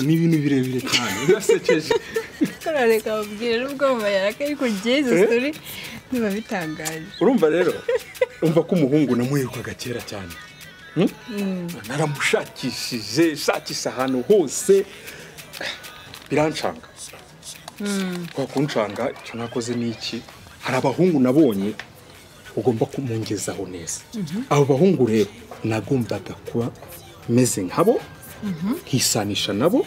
ni ibintu birebire cyane birasekeje kora reka babwire ubwo mu mayarake ariko jezi Eh? suri biba bitangaje urumva rero urumva ko umuhungu namuherukaga kera cyane Hmm? naramushakishije shakisha ahantu hose biranshanga kwa kunshanga icyo nakoze ni iki hari abahungu nabonye ugomba kumwongezaho neza abo bahungu rero nagombaga kuba meze nkabo nkisanisha nabo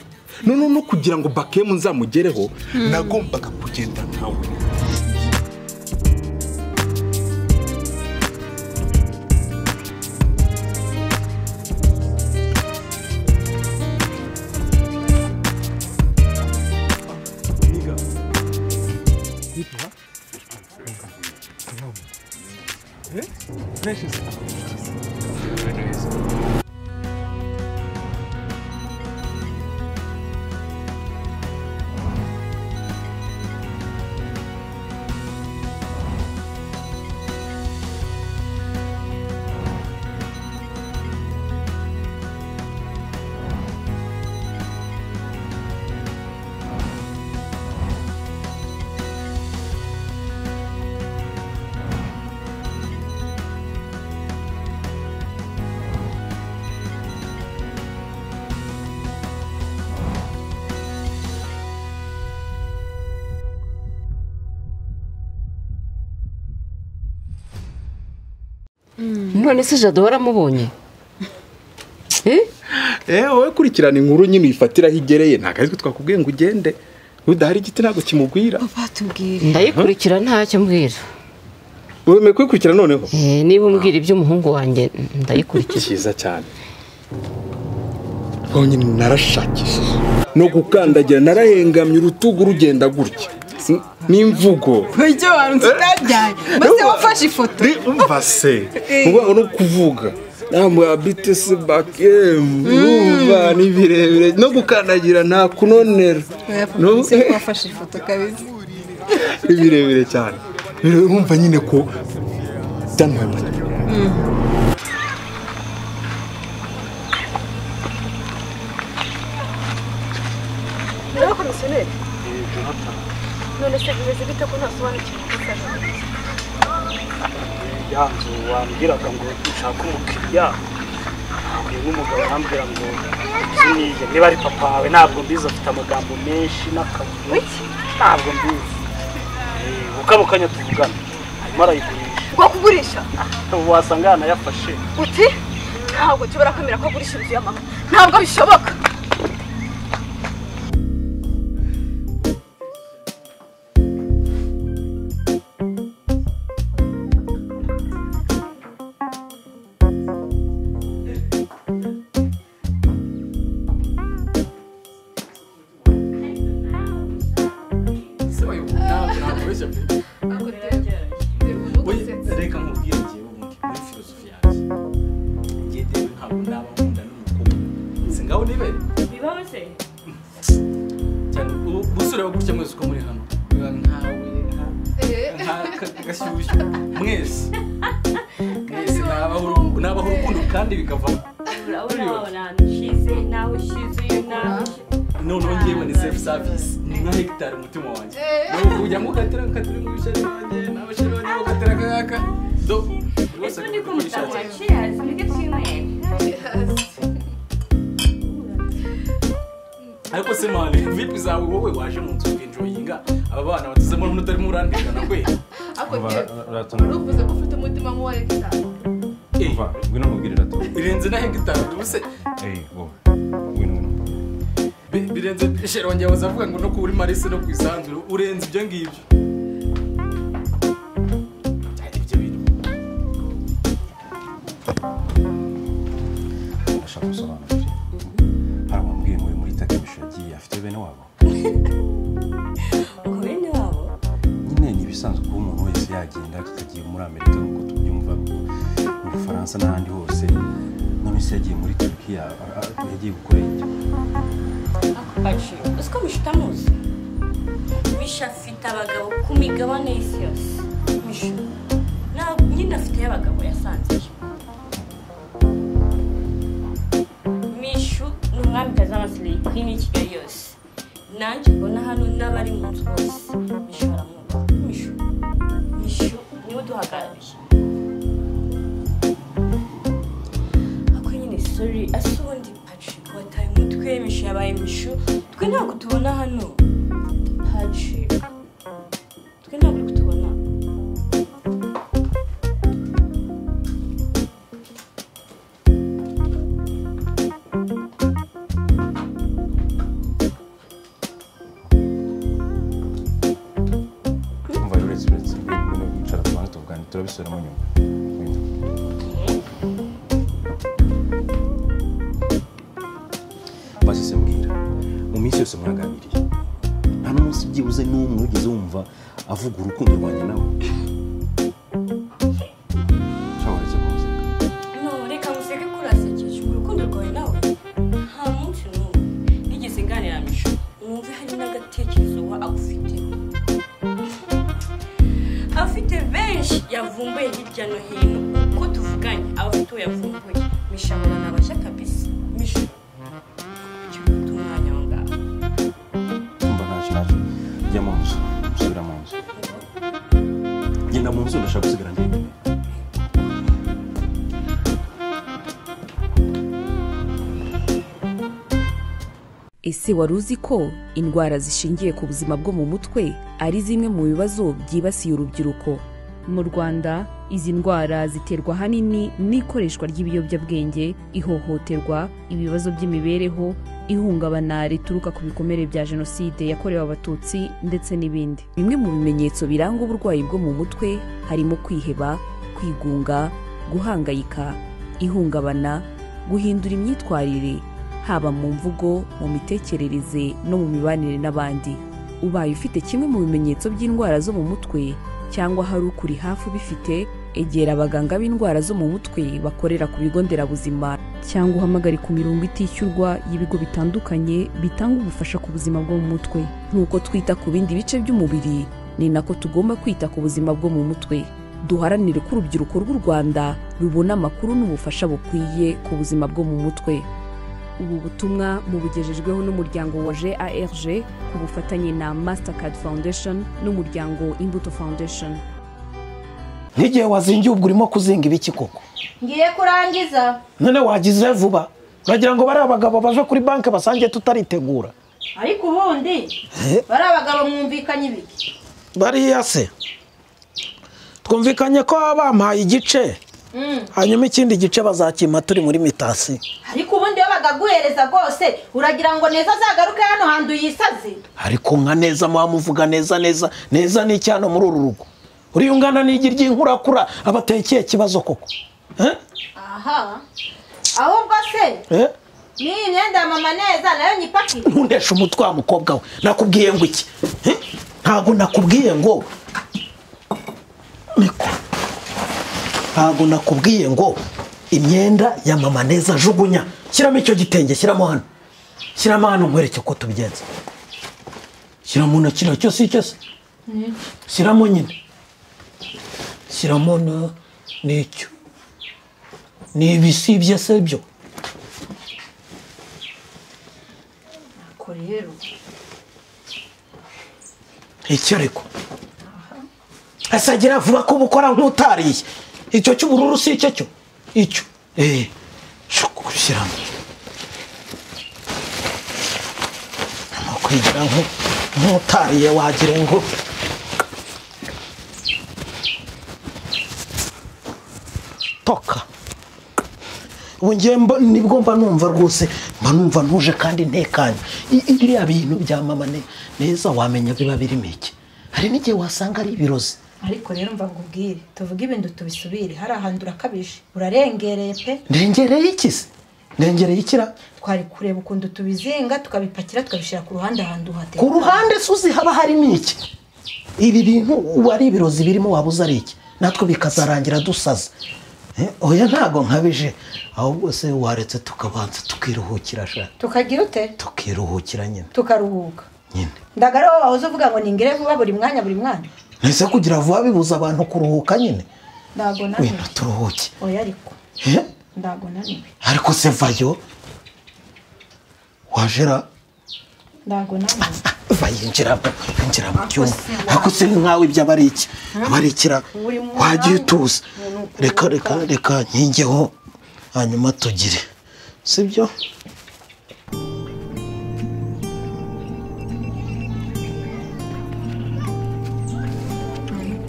noneho no kugira ngo bakemu nzamugereho nagombaga kugenda nkawe none se jado waramubonye Eh? Eh, wowe kurikirana inkuru nyine uyifatira aho igereye ntabwo aritwe twakubwiye ngo ugende udahari igiti ntabwo kimubwira batubwire ndayikurikira ntacyo mbwira wemeye kuyikurikira noneho Eh, niba umbwira iby'umuhungu wanjye ndayikurikira cyiza cyane honyine narashakishije no gukandagira narahengamye urutugu rugenda gutya N- n'imvugo ibyo bantu tutajyanye maze wafashe ifoto Ni umva se urwango no kuvuga namba bitesi bakemu urumva ni birebire no gukandagira nta kunonera No? ese ko wafashe ifoto kabisa ni birebire cyane Rero urumva nyine ko byamuhaye amata rero komisiyoneri none se bimeze bite ko ntasobanukiwe ikosa ryawe ya nzu wambwiraga ngo nshake umukiriya nahuye n'umugabo arambwira ngo ziniye niba ari papa wawe ntabwo mbizi afite amagambo menshi n'akavuyo ntabwo mbizi Eh, ku kano kanya tuvugana arimo arayigurisha bwo kugurisha ubu wasanga yanayafashe uti ntabwo nshobora kwemera ko agurisha inzu ya mama ntabwo bishoboka reka nkubwire njyewe ubundi muri filozofi yanjye njye rero ntabwo naba nkunda n'umukobwa si ngaho nibe bibaho se cyane ubu- busore wa gutya mwese uko muri hano biba nkawe nk'akashyushyu mwese mwese nabaho urukundo- nabaho urukundo kandi bikavamo urabona wabona ahantu ushize nawe ushize uyu nawe ushize noneho njyewe ni sefu savisi ni nka hegitari umutima wanjye Nubu ujyamo ugatera ukatira mu bishari banjye n'abashari banjye ugatera akayaka do ese undi ko umutako waciye hasi nibwo twinywera ariko se mani vipi zawe wowe waje mu nzu ukenjoyinga aba bana batuzemo n'umuntu utarimo urandikana kwe uruvuze ko ufite umutima nk'uwa leta Eh, umva ngwino nkubwire rato birenze na hegitari ubuse eyi wowe ngwino ngwino bi- birenze sheri wanjye waza avuga ngo no kuri marisi no ku isanzure urenze ibyo ngibyo Cyari ibyo bintu ndashaka gusobanukira hari abambwiye muri muri takemushi yagiye afite bene wabo ubu bene wabo nyine ni ibisanzwe kuba umuntu wese yagenda akagiye muri amerika nk'uko tubyumva mu bufaransa n'ahandi hose none se yagiye muri turukiya a- a- yagiye gukora ibyo akubaciro uzi ko misha utamuzi misha afite abagabo ku migabane y'isi yose misha ntabwo nyine afiteyo abagabo yasanzije mishu ni umwamikazi w'amasirika hino i kigali yose nanjye mbona hano n'abari mu nzu bose misho baramwubaha misho misho umwe uduhagarariye ako nyine sori asa ubundi patrick wataye umutwe misho yabaye misho twe ntabwo tubona hano patrick twe ntabwo uri kutubona umva rero uretse uretse ibintu wicara tubanza tukaganira turabisubiramo nyuma Wenda. maze se mbwira mu minsi yose mwaganiriye nta n'umunsi byibuze n'umwe wigeze wumva avuga urukundo rwanjye nawe cyangwa uretse kumuseka No, reka museke kurasekeje urukundo rwawe nawe nta munsi n'umwe nigeze nganira misho numve hari n'agatekerezo wa agufite afite benshi yavumbuye hirya no hino uko tuvuganye aba afite uwo yavumbuye misha murana abashya kabisa misha kuki ufite umwanya aho ngaho kumva ntacyo ntacyo jya mu nzu subira mu nzu genda mu nzu ndashaka gusigara njyenyine Ese wari uzi ko indwara zishingiye ku buzima bwo mu mutwe ari zimwe mu bibazo byibasiye urubyiruko mu rwanda izi ndwara ziterwa ahanini n'ikoreshwa ry'ibiyobyabwenge ihohoterwa ibibazo by'imibereho ihungabana rituruka ku bikomere bya jenoside yakorewe abatutsi ndetse n'ibindi bimwe mu bimenyetso biranga uburwayi bwo mu mutwe harimo kwiheba kwigunga guhangayika ihungabana guhindura imyitwarire haba mu mvugo mu mitekerereze no mu mibanire n'abandi ubaye ufite kimwe mu bimenyetso by'indwara zo mu mutwe cyangwa hari ukuri hafi ubifite egera abaganga b'indwara zo mu mutwe bakorera ku bigo nderabuzima cyangwa uhamagare ku mirongo itishyurwa y'ibigo bitandukanye bitanga ubufasha ku buzima bwo mu mutwe nk'uko twita ku bindi bice by'umubiri ni nako tugomba kwita ku buzima bwo mu mutwe duharanire ko urubyiruko rw'u rwanda rubona amakuru n'ubufasha bukwiye ku buzima bwo mu mutwe ubu butumwa mubugejejweho n'umuryango wa garg ku bufatanye na mastercard foundation n'umuryango imbuto foundation nk'igihe wazingiye ubwo urimo kuzinga ibiki koko ngiye kurangiza none wagize vuba uragira ngo bari abagabo baje kuri banki basange tutaritegura ariko ubundi bari abagabo mwumvikanye ibiki bariya se twumvikanye ko baba bampaye igice Mm. hanyuma ikindi gice bazakima turi muri mitasi ariko ubundi iyo bakaguhereza rwose uragira ngo neza azagaruke hano hantu yisaze ariko nka neza muvuga neza neza neza ni icyana muri uru rugo uriyungana n'igi ry'inkurakura abateye ikihe kibazo koko Eh? aha ahubwo se Eh? n'iyi myenda ya mama neza nayo nyipakire ntundeshe umutwe wa mukobwa we nakubwiye ngo iki Eh? ntabwo nakubwiye ngo Miko. ntabwo nakubwiye ngo imyenda ya mama neza jugunya shyiramo icyo gitenge shyiramo hano shyiramo hano nkwereke uko tubigenza shyiramo na kino cyose icyo se shyiramo nyine shyiramo na n'icyo ni ibisibye se byo ko rero iki ariko asagira vuba ko ubukora nk'utariye icyo cy'ubururu si icyo cyo icyo eee gushyiramo kwigira nk'utariye wagira ngo toka ubu ngiye mba- nibwo mba numva rwose mba numva ntuje kandi ntekanye I- i- biriya bintu bya mama ne- neza wamenya biba birimo iki hari n'igihe wasanga ari ibirozi ariko rero mva nkubwire tuvuge ibintu tubisubire hari ahantu urakabije urarengereye pe ndengereye iki se ndengereye ikira twari kureba ukuntu tubizinga tukabipakira tukabishyira ku ruhande ahantu hateye ku ruhande suzi haba harimo iki ibi bintu ubu ari ibirozi birimo wabuze ari iki natwe bikazarangira dusaza Eh, oya ntago nkabije ahubwo se waretse tukabanza tukiruhukira sha tukagira ute tukiruhukira nyine tukaruhuka Nyine. ndagara wowe wahoze uvuga ngo ningire vuba buri mwanya buri mwanya ese kugira vuba bibuza abantu kuruhuka nyine ntabwo wenda naniwe turuhuke oya ariko Eh? ntabwo naniwe ariko se vayo wajera ntabwo nawe bayinjiramo binjira mu cyumba se wa- ako se nkawe ibyo aba ari iki aba ari ikira Uri mu wajya mwanya. utuza Ni uku- reka reka reka nkingeho hanyuma tugire sibyo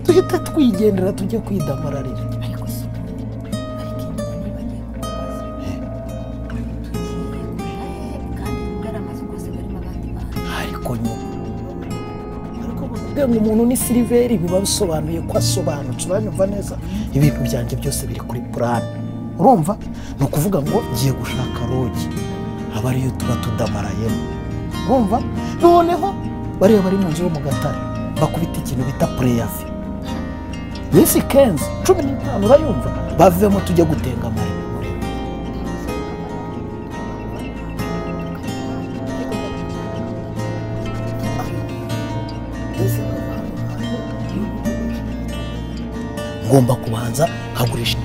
duhita twigendera tujya kwidamararira ariko nyuma ariko bavuga ngo umuntu ni siliveri biba bisobanuye ko asobanutse uranyumva neza ibintu byanjye byose biri kuri purani urumva ni ukuvuga ngo ngiye gushaka rogi aba ariyo tuba tudamarayemo urumva noneho bariya bari mu nzu yo mu gatare bakubita ikintu bita pureyafi minsi kenzi cumi n'itanu urayumva bavemo tujya gutenga amare ngomba kubanza nkagurisha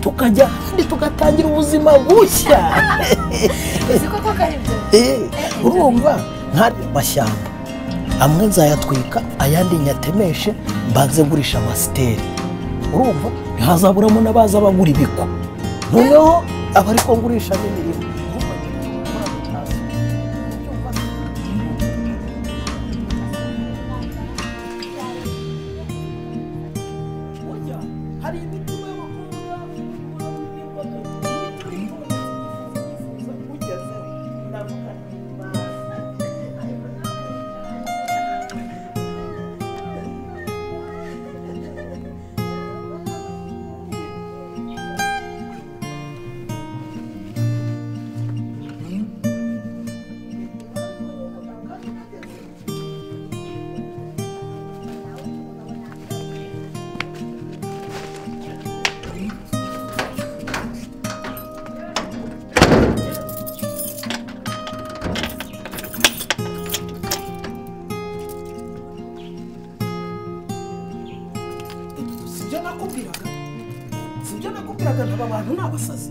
tukajya ahandi tugatangira ubuzima bushya Eh, urumva nkari amashyamba amwe nzayatwika ayandi nyatemeshe mbanze ngurisha amasiteri urumva ntihazaburamo n'abaza bagura ibiko noneho aba ariko ngurisha n'imirimo sibyo nakubwiraga sibyo nakubwiraga ntaba bantu ni abasazi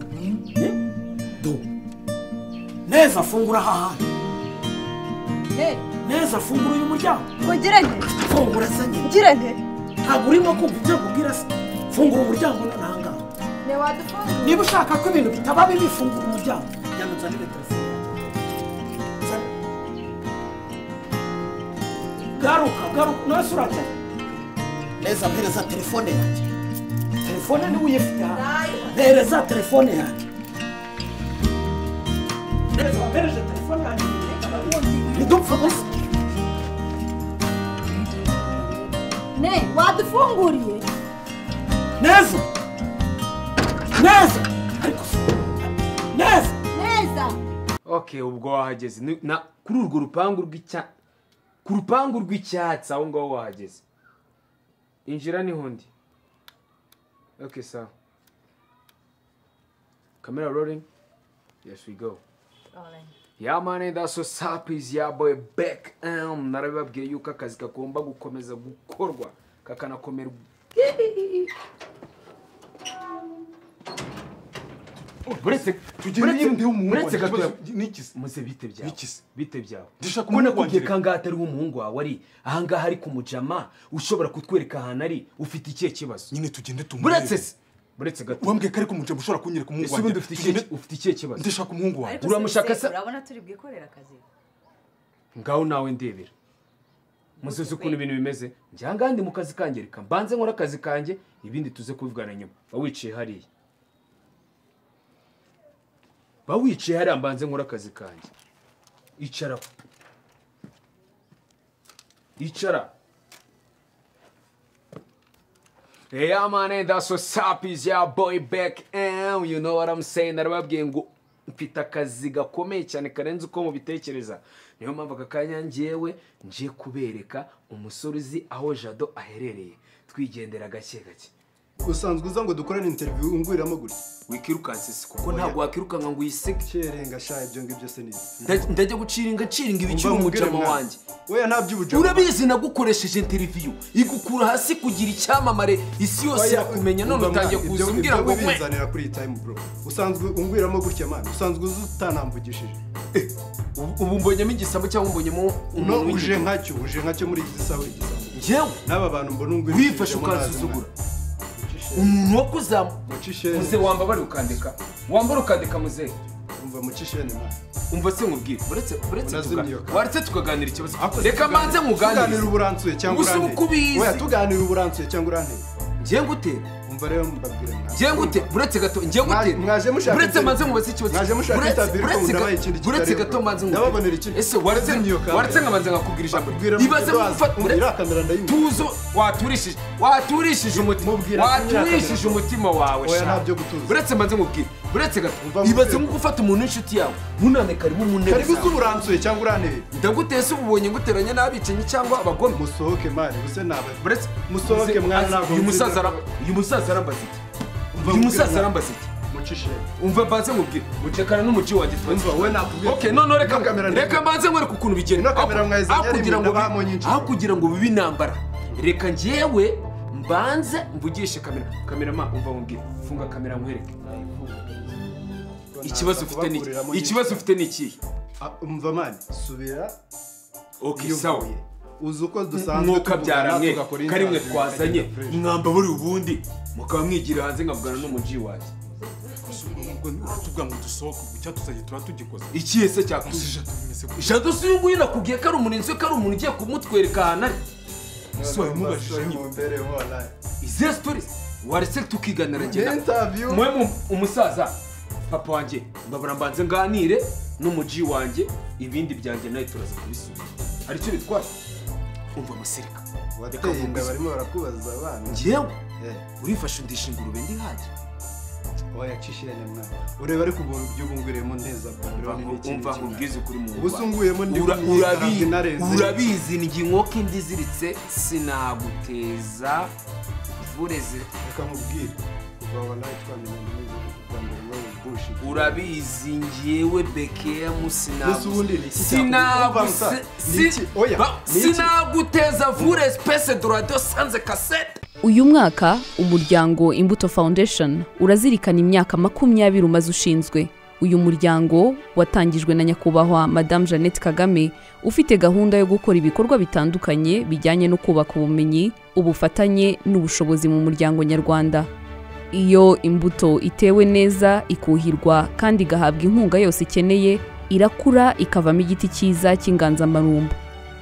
Eh? do neza fungura aha hantu neza fungura uyu muryango Ugira nte? fungura sanyi Ugira nte? ntabwo urimo kumva ibyo nkubwira se fungura umuryango nangaha niba ushaka ko ibintu bitaba bibi fungura umuryango njyana nzanire telefone Nzanire. garuka garuka nose urajya neza mpereza telefone yanjye telefone niwe uyifite hano mpereza telefone yanjye neza mpereje telefone yanjye ntidupfe gusa Ne, wadufunguriye? neza neza ariko si- neza Neza. okay ubwo wahageze Ni- na kuri urwo rupangu rw'icya ku rupangu rw'icyatsi aho ngaho wahageze injira niho ndi okay sawa camera rolling yes we go ya mani daso sapizi ya boy back um, narabibabwiye yuko akazi kagomba gukomeza gukorwa kakanakomerwa uretse tugira n'indi w'umuhungu uretse wanjye, gatoya ikibazo- n'ikisi muze bite byawe bite byawe Ndashaka ubona umuhungu ko wanjye ugiye kangahe atari w'umuhungu wawe ari ahangaha ari ku mujama ushobora kutwereka ahantu ari ufite ikihe kibazo nyine tugende tumurebe. buretse se buretse gato wambwiye ko ari ku mujama ushobora kunyereka umuhungu Ese ubundi wanjye. ufite ikihe Tugende- ufite ikihe kibazo ndashaka umuhungu wanjye uramushaka se urabona turi bwikorera akazi ngaho nawe ndebera muzuzi ukuntu ibintu bimeze njya ngaha ndi mu kazi kange reka mbanze nkora akazi kanjye ibindi tuze kuvugana nyuma ba wicaye hariya ba wicaye hariya mbanze nkora akazi kanjye icaraho icara Yeah, my name that's what's up is your boy back and you know what I'm saying narababwiye ngo mfite akazi gakomeye cyane karenze uko mubitekereza niyo mpamvu aka kanya njyewe ngiye kubereka umusore uzi aho jado aherereye twigendera gake gake usanzwe uza ngo dukorane interiviyu unguriramo gutya wikirukanse si kuko ntabwo wakwirukanka ngo uyisige kerenga sha ibyo ngibyo se nibi Nda- ndajya guciringa ciringa ibiciro Umva nkubwire umujama mwana. wanjye oya nta by'ubujama urabizi nagukoresheje interiviyu igukura hasi kugira icyamamare isi yose Oya, irakumenya none umva utangiye mwana, kuza ibyo- umbwira ngo ibyo mwe wibinzanira kuri iyi tayimu bro usanzwe unguriramo gutya mani usanzwe uzi utanambugishije ubu mbonyemo igisabo cyangwa mbonyemo no umuntu uje w'igiti nkacyo uje nkacyo muri iki gisaho igisaho njyewe n'aba bantu mbona ngo wifashe ukazuzugura umuntu wo kuzamu muze wambabare ukandika wambara ukandika muze umva mukishene umva se nkubwire uretse uretse Unazimye, tuga- waretse tukaganira ikibazo reka manze tuganire uburansuye muganirize cyangwa gusa uranteye. uko ubizi Oya, tuganire uburansuye cyangwa uranteye njye ngute umva rero mbabwire nta- njye ngute uretse gato njye ngute mwaje mushaka uretse interview. manze mubaze ikibazo Mwaje mushaka Uretse- interview, ariko uretse ga- ndabaha ikindi kitari uretse yo. gato manze Ndababonera ikindi. ese waretse Ndazimiye kandi. waretse nkabanze nkakubwira ijambo Mbwira ibaze mubwira mufata wazi, mubwira akamera ndayumva. tuzo waturishije waturishije umutima Mubwira akamera waturishije akamera. umutima wawe Oya, sha. nta byo gutuza. uretse manze nkubwire uretse gato ibaze nk'uko ufata umuntu w'inshuti yawe ntunane karibu mu ntebe Karibu zawe. se uburansuye cyangwa uranteye ndaguteye se ububonye nguteranya n'abicanyi cyangwa abagome musohoke mwana ubuse naba uretse musohoke mwana ntabwo uyu nzi- musaza ara- uyu musaza arambaza iki Umva uyu mubwira musaza na- arambaza iki mucishe umva mbanze nkubwire mucekana n'umuci wanjye twumva wowe nakubwira okay none reka kamera ndende. reka mbanze nkwereke ukuntu bigenda Ino kamera Aho- mwayizanye aho kugira rimwe ngo bi- n'abamo nyinshi. aho kugira ngo bibe intambara reka njyewe mbanze mvugishe kamera kamera ma umva nkubwire funga kamera nkwereke ikibazo ufite ni iki kubakuriramo nyinshi. ikibazo ufite ni ikihe Ah, umva mani subira okay Iyo sawa uvuye. uzi uko dusanzwe mwuka tuvugana, byaramwe tugakora inzara karimwe zimwe, twazanye tukagenda fresh. mwamba buri ubundi mukaba mwigira hanze nkavugana n'umuji wanjye tuvuga ngo dusohoke ubu cyatuzanye tuba tugikoze ikihe se cyakuze jado si uyu nguyu nakubwiye ko ari umurinzi we ko ari umuntu ugiye kumutwereka ahantu ari ese wabimubajije nyine izihe sitori waretse tukiganira Ni interview. mwe mu- umusaza papa wanjye mbabura mbanze nganire n'umuji wanjye ibindi byanjye nawe turaza kubisubiza hari icyo bitwara umva amasirika Reka wateye inda mvuguze. barimo barakubaza abana njyewe Eh. urifashe undisha ingurube ndi hajye oya cishirene mwana ureba ariko ubuntu by'ubungwiriyemo nteza babironi n'iki umva nkubwize ukuri mu ubu sunguyemo ndi Ura- umunye, urabi- nareze. urabizi ni inkoko indi iziritse sinaguteza vureze reka nkubwire kuva wallahi twamenyana n'ibintu bwa mbere wowe bushi urabizi njyewe bekemu Mbese ubundi ni iki cyakuba? Umva musa, ni iki? Oya, ni iki? sinaguteza vure spese dorado sanze kasete uyu mwaka umuryango imbuto foundation urazirikana imyaka makumyabiri umaze ushinzwe uyu muryango watangijwe na nyakubahwa madamu jeannette kagame ufite gahunda yo gukora ibikorwa bitandukanye bijyanye no kubaka ubumenyi ubufatanye n'ubushobozi mu muryango nyarwanda iyo imbuto itewe neza ikuhirwa kandi igahabwa inkunga yose ikeneye irakura ikavamo igiti cyiza cy'inganzamarumbu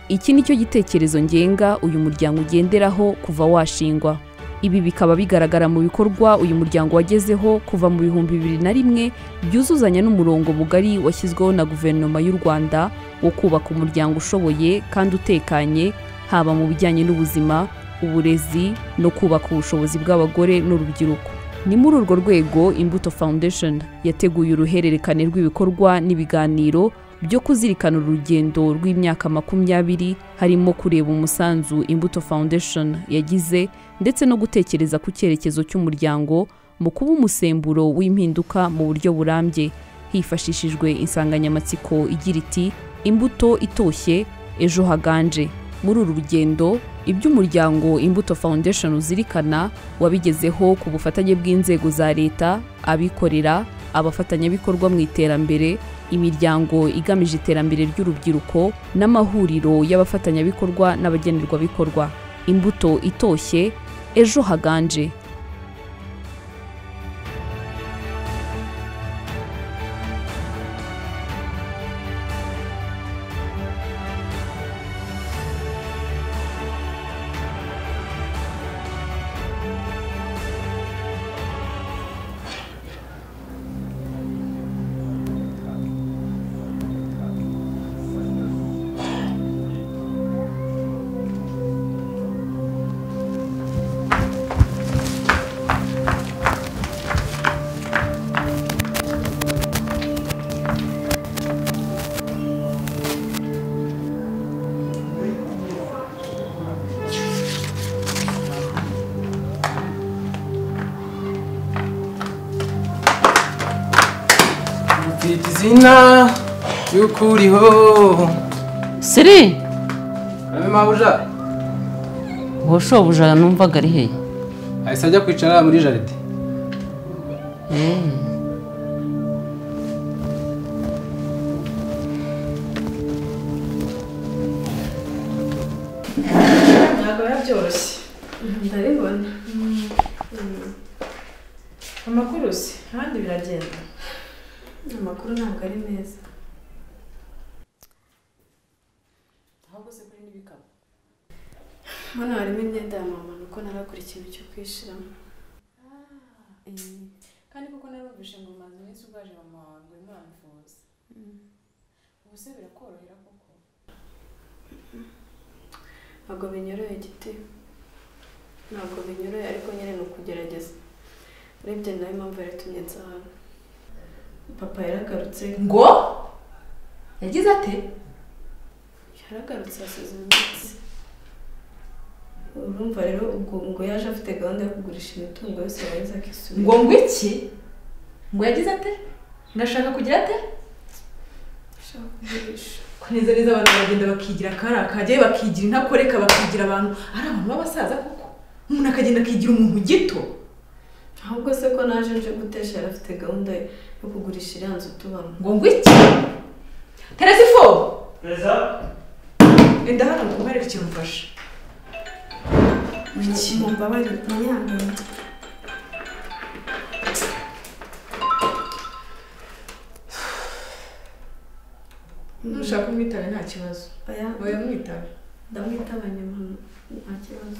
iki ni cyo gitekerezo ngenga uyu muryango ugenderaho kuva washingwa ibi bikaba bigaragara mu bikorwa uyu muryango wagezeho kuva mu bihumbi bibiri na rimwe byuzuzanya n'umurongo mugari washyizweho na guverinoma y'u rwanda wo kubaka umuryango ushoboye kandi utekanye haba mu bijyanye n'ubuzima uburezi no kubaka ubushobozi bw'abagore n'urubyiruko ni muri urwo rwego imbuto foundation yateguye uruhererekane rw'ibikorwa n'ibiganiro byo kuzirikana urugendo rw'imyaka makumyabiri harimo kureba umusanzu imbuto foundation yagize ndetse no gutekereza ku cyerekezo cy'umuryango mu kuba umusemburo w'impinduka mu buryo burambye hifashishijwe insanganyamatsiko igira iti imbuto itoshye ejo haganje muri uru rugendo iby'umuryango imbuto foundation uzirikana wabigezeho ku bufatanye bw'inzego za leta abikorera abafatanyabikorwa mu iterambere imiryango igamije iterambere ry'urubyiruko n'amahuriro y'abafatanyabikorwa n'abagenerwabikorwa imbuto itoshye ejo haganje mfite izina ry'ukuriho siri abe mabuja uwo shobuja numvaga ari hehe ahise ajya kwicara muri jaride Eh. byoroshye ndabibona amakuru se abandi biragenda amakuru ntabwo ari meza ahubwo se kuri n'ibikapu hano harimo imyenda ya mama nuko naragura ikintu cyo kwishyiramo kandi kuko narumvise ngo umaze iminsi urwaje mama wawe ngo urimo uramuvuza ubu se birakorohera koko ntabwo binyoroheye igiti ntabwo binyoroheye ariko nyine ni ukugerageza urebye nawe impamvu yaratumye nza hano papa yaragarutse ngo yagize ate yaragarutse hasize iminsi urumva rero ubwo ngo yaje afite gahunda yo kugurisha imitungo yose yarangiza akisubira ngo ngo iki ngo yagize ate ngashaka kugira ate ashaka kugurisha kuneza neza abantu baragenda bakigira akari akajyayo bakigira intakoreka bakigira abantu ari abantu b'abasaza koko umuntu akagenda akigira umuntu gito ahubwo se ko naje nje gutesha yari afite gahunda yo kugurisha iriya nzu tubamo ngo ngo iki teresifo enda hano ngo umwereke ikintu mfashe Mu mbabarire munyangaye ntushaka umwitabe nta kibazo oya mwitabe ndamwitaba nyuma nta kibazo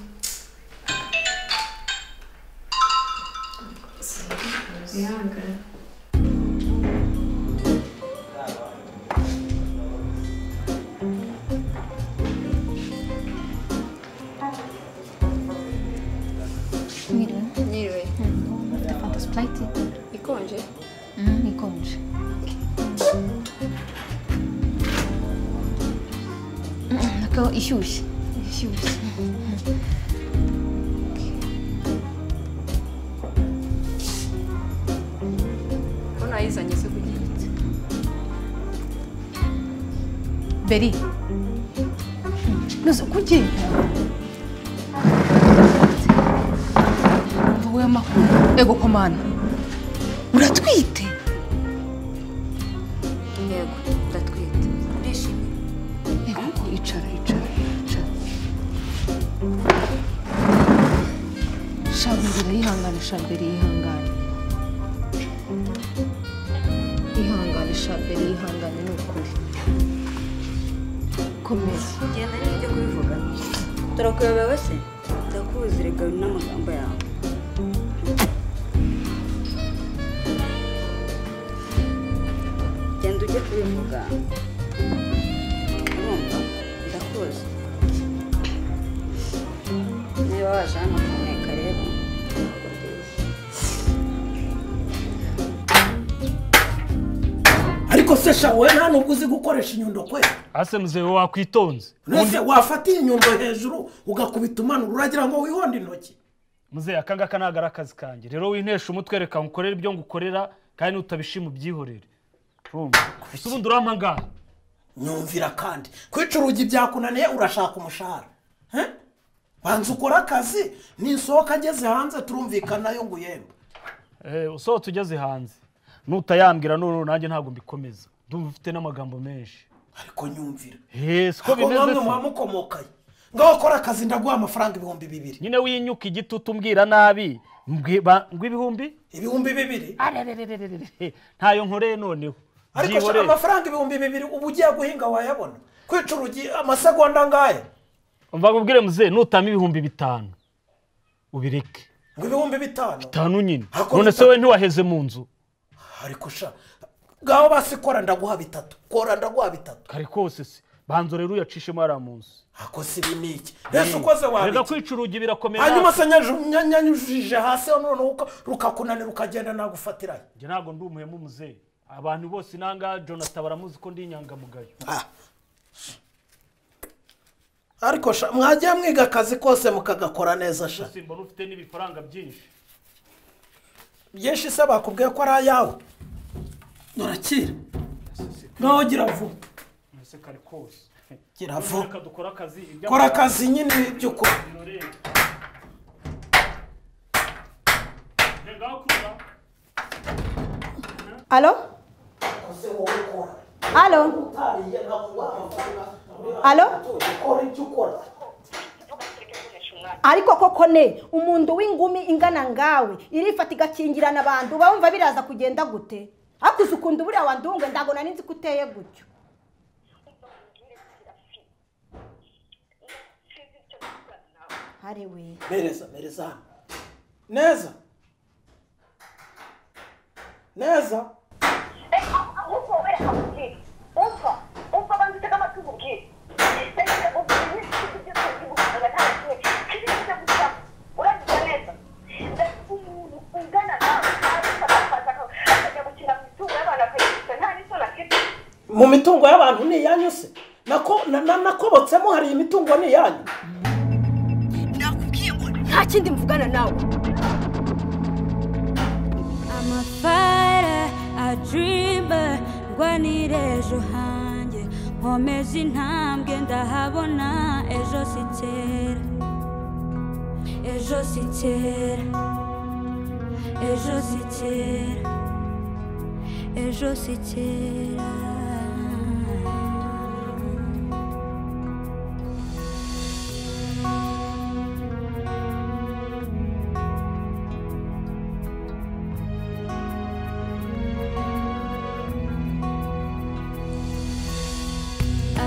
mwihangane Niriwe Niriwe ufite fanta sipurayiti ikonje ikonje nako ishyushye ishyushye ko nayizanye se ku giti beri nuze kuki wowe makuru ego komana uratwite yego ndatwite urishimye ego icara icara icara shabira yihangane shabira yihangane yihangane shabira yihangane ni ukuri komeza genda niba ujya kubivuga turakuyobewe se ndakuzi reka n'amagambo yawe genda ujye kubivuga urumva ndakuzi niba waje hano kuneka rero ntabwo byiza ariko se sha wowe nta nubwo uzi gukoresha inyundo kwe ase muzeye wakwitonze mbese wafata iyi nyundo hejuru ugakubita umanura uragira ngo wihonde intoki muzeye aka ngaka ntabwo ari akazi kanjye rero wintesha umutwe reka ngukorere ibyo ngukorera kandi nutabishima ubyihorere urumva gusa ubundi urampangara nyumvira kandi kwica urugi byakunaniye urashaka umushahara Eh? banza ukore akazi nisohoka ageze hanze turumvikana yo ngo uyembe Eh, usohotse ugeze hanze nutayambwira n'uru nanjye ntabwo mbikomeza ndumva ufite n'amagambo menshi ariko nyumvira siko Ako bimeze namwe se. muhamukomokaye ngaho kora akazi ndaguha amafaranga ibihumbi bibiri nyine winyuka igiti utumbwira nabi mbwi- ba- ngw'ibihumbi ibihumbi bibiri arererererere ntayo nkoreye noneho ariko sha, Byihorere. amafaranga ibihumbi bibiri ubu ugiye guhinga wayabona kwica urugi amasegonda ngaya umva nkubwire muzeye nutama ibihumbi bitanu ubireke ngo ibihumbi bitanu bitanu nyine Ako none se bitanu. we ntiwaheze mu nzu ariko sha ngaho basi kora ndaguha bitatu kora ndaguha bitatu kare kose se banza rero uyacishemo hariya mu nzu ako si ibi ni iki mbese ukoze reka wabiki kwica urugi birakomera hanyuma se nyaju- nya- nyanyujije hasi noneho uka- rukakunanira ukagenda nagufatirayo njye ntabwo ndi umuhemu muzehe abantu bose nanga jonathan baramuzi ko ndi inyangamugayo ariko sha mwagiye mwiga akazi kose mukagakora neza sha gusa mbona ufite n'ibifaranga byinshi byinshi se bakubwiye ko ari ayawe urakira nawe gira vuba mbese kare kose Gira vuba. reka dukore akazi ibyo- kora akazi nyine by'ukuri Alo? Alo? Alo? ariko koko ne umuntu w'ingumi ingana ngawe irifata igakingirana abantu bumva biraza kugenda gute ariko uzi ukuntu buriya wandunga ntabwo nari nzi ko uteye gutyo hari we mereza mereza hano neza neza mu mitungo y'abantu ni iyanyu se nako na- na- nakobotsemo hari imitungo ni iyanyu nta kindi mvugana nawe I'm a fighter, a dreamer, ndwanira ejo hanjye nkomeze intambwe ndahabona ejo si kera ejo si kera ejo si kera ejo si kera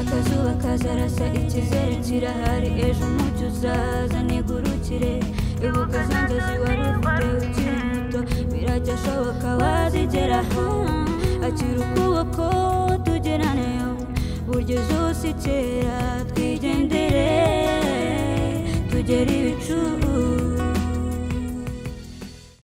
akazuba kazarasa ikizere kirahari ejo umucyo uzaza nigurukire ibuka za nzozi wari ufite ukiri muto birajya ashoboka wazigeraho akira ukuboko tugeraneyo burya izuba si kera twigendere tugere ibicu